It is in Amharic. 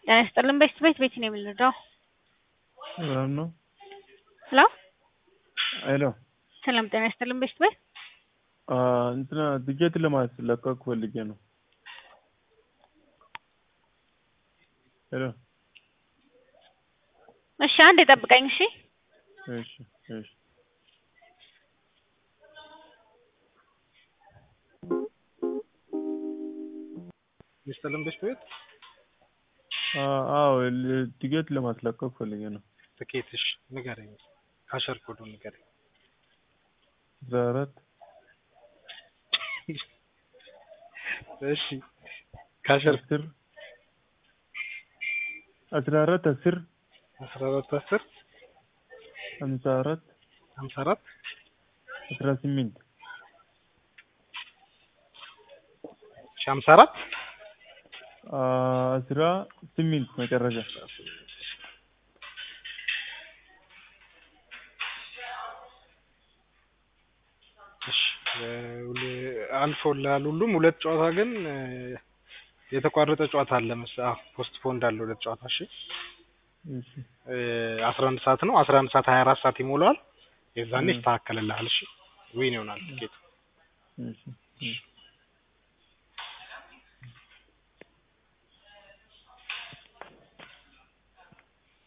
ጤና ይስጥልን ቤት ቤት ቤት ነው የምንረዳው? ሰላም ነው? ሄሎ ሄሎ ሰላም ጤና ይስጥልን ቤት ቤት እንትና ትኬት ለማስለቀቅ ፈልጌ ነው። ሄሎ እሺ አንዴ ጠብቀኝ እሺ እሺ እሺ ሚስተርን ቤት ቤት አዎ ትኬት ለማስለቀቅ ፈልጌ ነው። ትኬትሽ ንገረኝ። ካሸር ኮዱ ንገረኝ። አስራ አራት እሺ ካሸር አስር አስራ አራት አስር አስራ አራት አስር ሀምሳ አራት ሀምሳ አራት አስራ ስምንት ሺ ሀምሳ አራት አስራ ስምንት መጨረሻ እሺ አልፎልሃል ሁሉም። ሁለት ጨዋታ ግን የተቋረጠ ጨዋታ አለ መሰለህ። ፖስት ፖንድ አለ ሁለት ጨዋታ። እሺ እሺ አስራ አንድ ሰዓት ነው። አስራ አንድ ሰዓት ሀያ አራት ሰዓት ይሞላዋል። የዛኔ ይስተካከልልሃል። እሺ ዊን ይሆናል ትኬቱ። እሺ እሺ